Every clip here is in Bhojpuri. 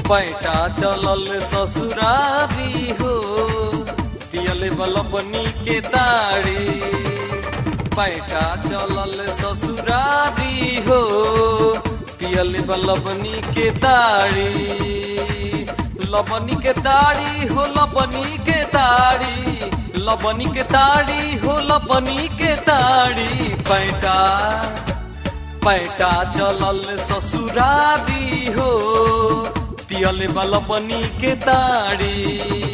पैटा चलल ससुरारी हो पियल बलपनी के ताड़ी पैटा चलल ससुरारी हो पियल बलपनी के ताड़ी लबनी के ताड़ी हो लबनी के ताड़ी लबनी के ताड़ी हो लबनी के ताड़ी पैटा पैटा चलल ससुरारी हो पियल बलपनी के ताड़ी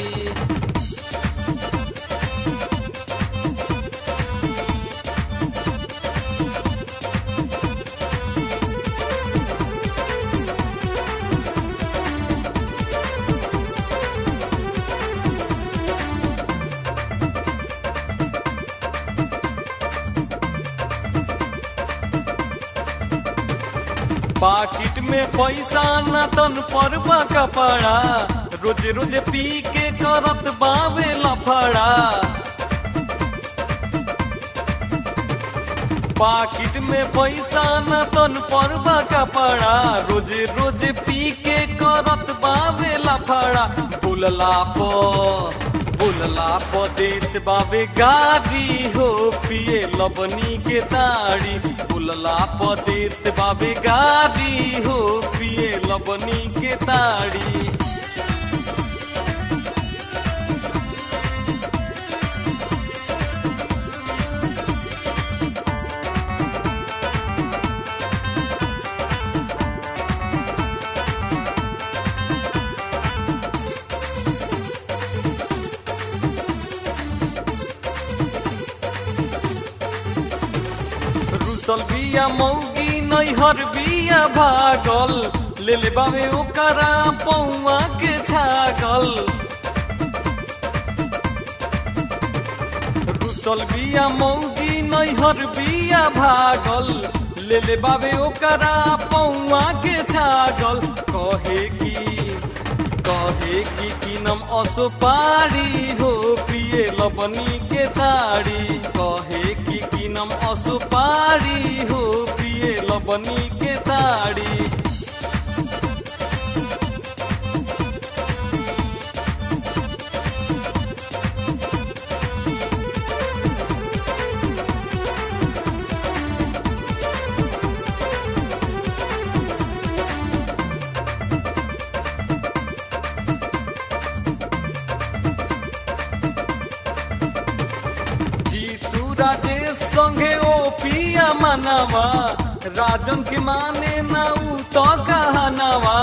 पाकिट में पैसा न तन पर कपड़ा रोज रोज पी के करत बावे लफड़ा पाकिट में पैसा न तन पर कपड़ा रोज रोज पी के करत बावे लफड़ा बुलला पर बुलला प देत बाबे गारी हो पिए लबनी के ताड़ी बुलला प देत बाबे गारी हो पिए लबनी के ताड़ी रुसल बिया मौगी नैहर बिया भागल ले ले बाबे ओकरा पौआ के छागल रुसल बिया मौगी नैहर बिया भागल ले ले बाबे ओकरा पौआ के छागल कहे की कहे की किनम असो पारी हो पिए लबनी के ताड़ी कहे की किनम असो पारी हो पिए लबनी के ताड़ी जीतू राजेश संगे ओ पिया मनवा राजन के माने ना ऊ तो कहनवा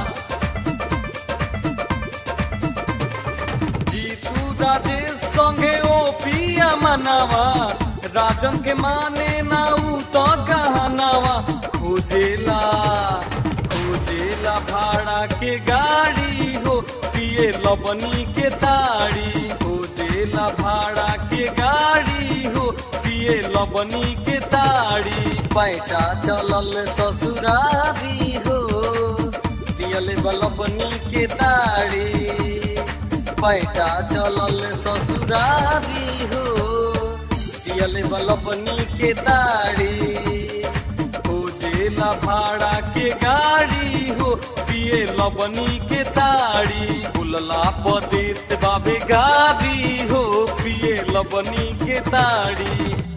जीतू राजेश संगे ओ पिया मनवा राजन के माने ना ऊ तो कहनवा खोजेला खोजेला भाड़ा के गाड़ी हो पिए लबनी के ताड़ी खोजेला भाड़ा के गाड़ी हो पिए लबनी के ताड़ी पैटा चलल ससुरारी हो पियल बलबनी के ताड़ी पैटा चलल ससुरारी हो पियल बलबनी के ताड़ी खोजेला भाड़ा के गाड़ी हो पिए लबनी के ताड़ी बुलला पदेत बाबे गाड़ी हो पिए लबनी के ताड़ी